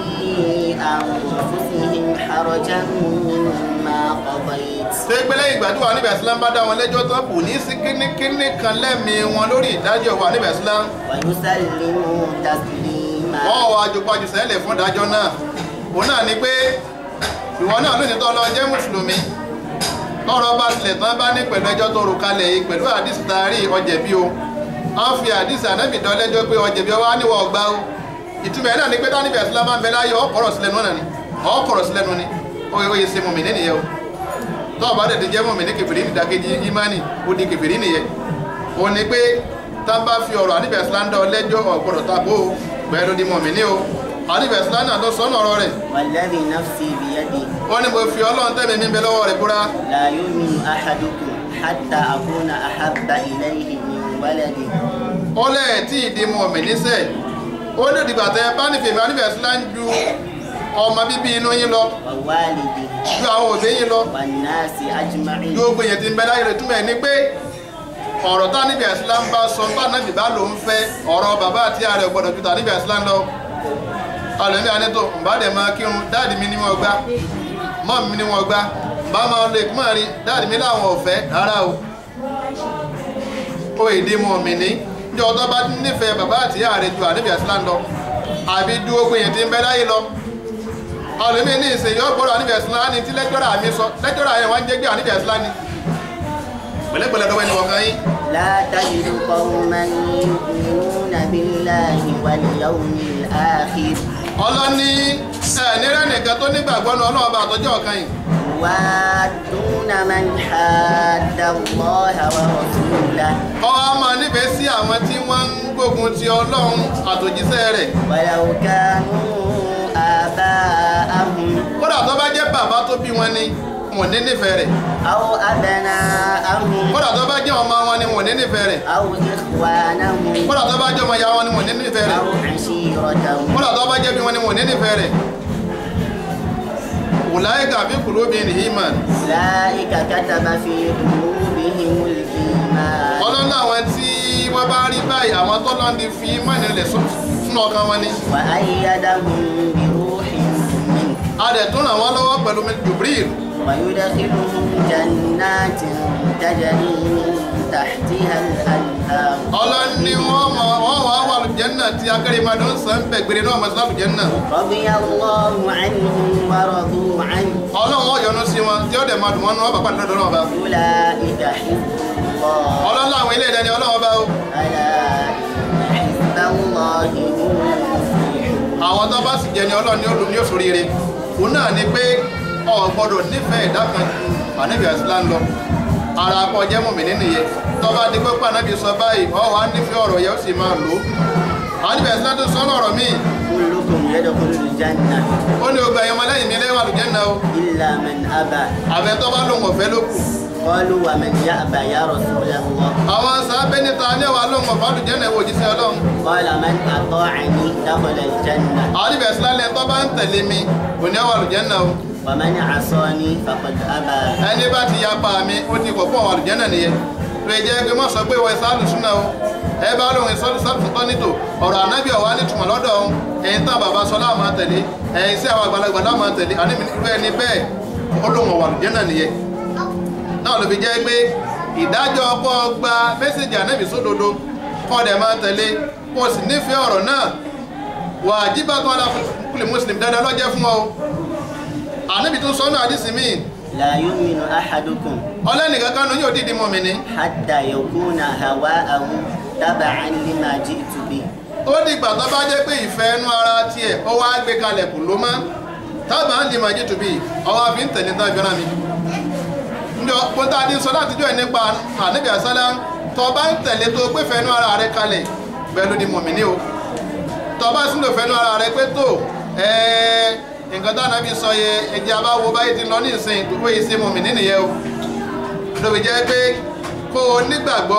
أنفسهم حرجا مما قضيت ṣé pé lẹ́yìn ìgbà tí wà níbẹ̀ sílá ń bá dá wọn lẹ́jọ́ tán kò ní sí kínníkínní kan lẹ́mìí wọn lórí ìdájọ́ wà níbẹ̀ sílá ويسلموا تسليما wọ́n wọ ajopajù sẹ́lẹ̀ fún ìdájọ́ náà òun náà ni pé ìwọ náà lónìí tó lọ jẹ́ mùsùlùmí tọrọ bá tilẹ̀ tán bá ní pẹ̀lú ẹjọ́ tó rò kalẹ̀ yìí pẹ̀lú àdìsí taari ọjẹ̀bí o wọ́n fi àdìsí ànábì dán lẹ́jọ́ pé ọjẹ̀bí ọwọ́ á níwọ̀ ọgbà o ìtumọ̀ ẹ̀ náà ni pé tá níbi ẹ̀sìn lábá ń bẹ láyé ọ̀pọ̀rọ̀ sílẹ̀ nù náà ni ọ̀pọ̀rọ̀ sílẹ̀ nù ni ó yẹ ó yẹ ṣe mọ̀mí nìyẹn o tó ọba dẹ̀ ti jẹ́ mọ̀mí ní kẹfìrí ní ìdákejì ìmánì ó di kẹfìrí nìyẹn ó ní pé tá bá fi ọ̀rọ̀ àníbẹ̀ síláńdà ọlẹ́jọ́ ọ̀gbọ̀dọ̀ tàbó bẹ́ẹ̀ ló di mọ̀mí ní o àníbẹ̀ síláńdà tó sọ́nà ọ̀rọ̀ rẹ̀ والذي نفسي بيده ó ní mo fi ọlọ́run tẹ́mi mi bẹ lọ́wọ́ rẹ̀ búra لا يؤمن أحدكم حتى أكون أحب إليه من ولده ó lẹ́ẹ̀ tí ìdí mọ̀mí níṣẹ́ ó ní ìdìgbà tẹ bá nífẹ̀ẹ́ mi àníbẹ̀ síláńdà ju ọmọ bíbí inú yín lọ ووالده ju àwọn òbí yín lọ والناس أجمعين gbogbo èèyàn ti ń bẹ láyé rẹ̀ túmọ̀ ẹ̀ ní pé ọ̀rọ̀ tá níbi ẹ̀sìlá ń bá sọ bá náà bá ló ń fẹ́ ọ̀rọ̀ bàbá àti ààrẹ gbọ́dọ̀ ju tà níbi ẹ̀sìlá ń lọ alẹ́mí anító bá dẹ̀ máa kírun dáàdì mi ní wọn gbá mọ́ mi ní wọn gbá bá máa lè kúmọ̀ rí dáàdì mi láwọn ọ̀fẹ́ rárá o ó èdè mọ̀ mí ní ní ọjọ́ bá nífẹ̀ẹ́ bàbá àti ààrẹ ju àníbi ẹ̀sìlá ń lọ àbí ju ogun èèyàn ti ń bẹ láyé lọ alẹ́mí ní ìsìn yọ gbọ́dọ̀ àníbi ẹ̀sìlá ní tí lẹ́jọ́rà mi sọ lẹ́jọ́rà yẹn wá ń jẹ́ gbé àníbi ẹ̀sìlá ní pẹ̀lẹ́pẹ̀lẹ́ lọ́wọ́ ẹni wọ̀kan yín لا تجد قوما يؤمنون بالله واليوم الآخر ọlọ́ni ẹ̀ẹ́nìrẹ́ nìkan tó nígbàgbọ́ ní ọlọ́run bá àtọ́jọ́ ọ̀kan yìí يوادون من حاد الله ورسوله ọwọ́ a máa nífẹ̀ẹ́ sí àwọn tí wọ́n ń gbógun ti ọlọ́run àtòjíṣẹ́ rẹ̀ ولو كانوا آباءهم kódà tó bá jẹ́ bàbá tó bí wọn ni wọn ní nífẹ̀ẹ́ rẹ̀ أو أبناءهم kódà tó bá jẹ́ ọmọ wọn ni wọn ní nífẹ̀ẹ́ rẹ̀ أو إخوانهم kódà tó bá jẹ́ ọmọ ìyá wọn ni wọn ní nífẹ̀ẹ́ rẹ̀ أو عشيرتهم kódà tó bá jẹ́ bí wọn ni wọn ní nífẹ̀ẹ́ rẹ̀ wùláyíkà bí kùlú bí ní hímàn أولئك كتب في قلوبهم الإيمان ọlọ́run àwọn tí wọ́n bá rí báyìí àwọn tó lọ́n di fi mọ́ni rẹ̀ sínú ọkàn wọn ni وأيدهم بروح منه a dẹ̀ tún ràn wọ́n lọ́wọ́ pẹ̀lú Jibril ويدخلهم جنات تجري من تحتها الأنهار ọlọ́run ni wọ́n mọ̀ wọ́n wà wà lùjẹ́nà tí akérèmọdé ń sàn bẹ̀ gbére náà mọ̀ sí lùjẹ́nà رضي الله عنهم ورضوا عنه ọlọ́run wọ́n yọ́nú sí wọn tí ó dẹ̀ máa dùn wọn nù wọ́n bá pàdé lọ́dọ̀ náà bá أولئك حزب الله ọlọ́run láwọn ilé ìdẹni ọlọ́run bá o ألا إن حزب الله هم المفلحون àwọn tó bá sì jẹ ni ọlọ́run ní olùmí òṣòrire òun náà ni pé o gbọ́dọ̀ nífẹ̀ẹ́ ìdá kan ju ànábì àsìlá ń lọ ara akọ jẹ́ mọ̀mí nínú yẹ tó bá di pé ànábì sọ báyìí ọ wà nífẹ̀ẹ́ ọ̀rọ̀ yẹn ó sì máa lò ó ànábì àsìlá tó sọ ọ̀rọ̀ míì كلكم يدخل الجنة ó ní ogbà ẹ̀yọ́mọ lẹ́yìn mi lẹ́wà lùjẹ́nà o إلا من أبى àbẹ tó bá lóun ọ̀fẹ́ ló kù قالوا ومن يأبى يا رسول الله àwọn sábẹ́ níta ní ẹ̀wà lóun ọ̀fẹ́ lùjẹ́nà ìwò òjíṣẹ́ ọlọ́run قال من أطاعني دخل الجنة ànábì àsìlá lẹ́yìn tó bá ń tẹ̀lé mi kò ní ẹ̀wà lùjẹ́nà o ومن عصاني فقد أبى ẹni bá ti yapa mi ó ti kọ̀ fún àwọn àlùjẹ́nà nìyẹn lè jẹ́ pé mọ́ sọ pé wọ́n ìsá àlùsúnà o ẹ bá lóun ìsá àlùsúnà nítò ọ̀rọ̀ ànábì ọ̀wá nítumọ̀ lọ́dọ̀ ọ̀hún ẹ̀yìn tán bàbá sọ láàmú àtẹ̀lé ẹ̀yìn sí àwọn àgbàlagbà láàmú àtẹ̀lé àníbi irú ẹni bẹ́ẹ̀ ó lóun ọ̀wà àlùjẹ́nà nìyẹn náà ló fi jẹ́ pé ìdájọ́ ọkọ̀ gba mẹ́sẹ̀jì ànábì sódodo kọ́ dẹ̀ máa tẹ̀lé kó o sì nífẹ̀ẹ́ ọ̀rọ̀ náà wà á jíbá tó alákùnrin muslim dandan lọ́jẹ́ fún ọ ànábì tó sọ́nà àdìsí míì لا يؤمن أحدكم ọlẹ́nìkan kánú yóò dìdí mọ́ mi ní حتى يكون هواءه تبعا لما جئت به ó dìgbà tó bá jẹ́ pé ìfẹ́ ẹnu ara tiẹ̀ ó wá gbé kalẹ̀ kù ló má tábà ń di màjí tùbí ọwọ́ àfi ń tẹ̀lé tá ìfẹ́ràn mi ní ọ̀pọ̀ tá a ti sọ láti jọ ẹ̀ nípa ànábì àsálá tó bá ń tẹ̀lé tó gbé fẹ́ ẹnu ara rẹ kalẹ̀ bẹ́ẹ̀ ló di mọ̀mí ní o tó bá sì ń lò fẹ́ ẹnu ara rẹ pé tó ẹ̀ẹ́ nǹkan tá ànábì sọ yẹ ẹ̀jẹ̀ abáwo báyìí ti lọ ní ìsìn tó pé ìsìn mọ̀mí nínú yẹ o lóbi jẹ́ pé kó o nígbàgbọ́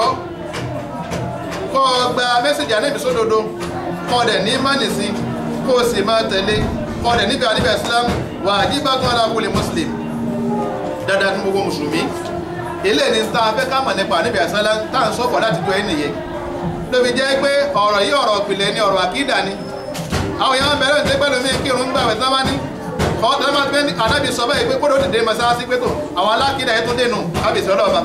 kó o gba mẹ́sẹ̀jì ànábì sódodo kó o dẹ̀ ní mánì sí kó o sì máa tẹ̀lé kó o dẹ̀ níbi àníbẹ̀ islam wà jíbátún alákùnrin muslim dáadáa ní gbogbo mùsùlùmí ilé ní ta fẹ́ ká mọ̀ nípa àníbẹ̀ islam tá à ń sọ̀kọ̀ láti jọ ẹni yẹ lóbi jẹ́ pé ọ̀rọ̀ yìí ọ̀rọ̀ ìpìlẹ̀ ni ọ̀rọ̀ àkídà ni àwọn èèyàn bẹ̀rẹ̀ ní pẹ́lú mi kírun gbà wẹ̀ sábà ní kọ́ tẹ́lẹ̀ máa pẹ́ ní ànábì sọ báyìí pé kó ló dìde mọ́sáàsì pé tó àwọn alákídà ẹ̀ tó dénú kábíyèsí ọlọ́ọ̀ba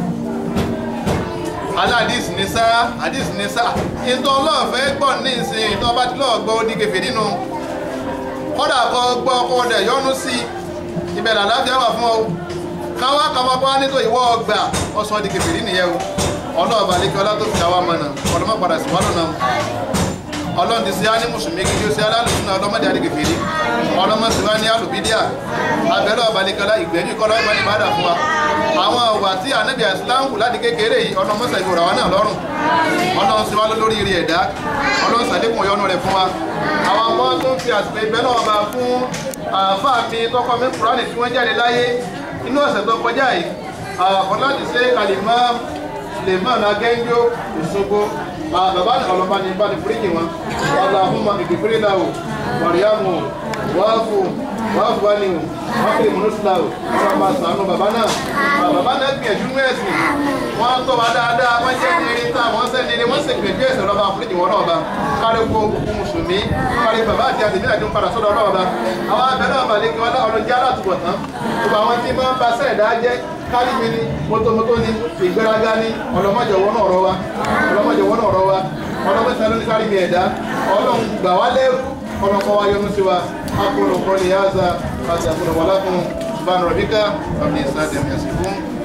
aládìs ní sá àdìs ní sá ìtọ́ ọlọ́ọ̀fẹ́ gbọ́ ní ìsìn ìtọ́ bá ti lọ́ọ̀ gbọ́ odi kẹfẹ́ nínú kọ́dà kọ́ gbọ́ ọkọ̀ rẹ̀ yọnu sí ìbẹ̀rẹ̀ àláfíà wà fún ọ káwá kàwá bá nítorí ìwọ ọgbà ọsàn di kẹfẹ́ nìyẹn o ọlọ́ọ̀bà lẹ́kẹ́ ọlá tó fi àwa mọ̀nà ọlọ́mọ padà sí wàlúù náà ọlọ́run ti ṣe á ní mùsùlùmí gidi ó ṣe alálùsùn ọlọ́mọdé àdìgèfèrè ọlọ́mọ sì wá ní àlùbídíà abẹ́rẹ́ ọ̀bàlẹ̀kọ́lá ìgbẹ́jú kọ́ lọ́wọ́ ní ìbádà fún wa àwọn ọ̀wà tí ànábì àìsílámù láti kékeré yìí ọlọ́mọsẹ̀ ìgbòrò àwọn náà lọ́rùn ọlọ́run sì wá lórí rí ẹ̀dá ọlọ́run sàlékùn ọyọ́nù rẹ̀ fún wa àwọn ọmọ tó ń fi àsìkò ìbẹ́ náà bá fún àáfàá mi tọkọ mi kúránì tí wọ́n jáde láyé inú ọ̀sẹ̀ tó kọjá yìí àwọn láti ṣe àlèmọ́ Suleiman Agẹ́njó Òṣogbo bàbá ọlọ́ba ní ìbáni fúríkì wọn Allahumma ìgbìfúrí náà Mariamu wáàfù wáàfù wá ní wákìlì múnúsùláwò wọn bá sànú bàbá náà bàbá náà gbìyànjú ní ẹ̀sìn wọn tọ́ wa dáadáa wọ́n jẹ́ ní eré tá wọ́n sẹ́ni eré wọ́n sì gbìyànjú ẹ̀sìn lọ́ba fúríkì wọn náà bá kárí kó gbogbo mùsùlùmí kárí bàbá àti àtìmí àti padà sọ́dọ̀ náà bá àwọn abẹ́rẹ́ ọ̀bàlẹ̀ kí wọ́n dá ọ̀rọ̀ jẹ́ alátùbọ̀ tán gbogbo àwọn tí máa ń ba sẹ́ẹ̀dá jẹ́ kálíbi ni mọ́tòmọ́tò ni ìgbéraga ni ọlọ́mọdé wọ́n náà rọ wa ọlọ́mọdé wọ́n náà rọ wa ọlọ́mọdé ló ní kálíbi ẹ̀dá ọlọ́run gbà wá lẹ́rú ọlọ́kọ́ wa yọ́nú sí wa akọ̀rọ̀ kọ́ni yáza àti àkọ̀rọ̀ wọlá fún subhana rabbika rabbil izzati amma yasifun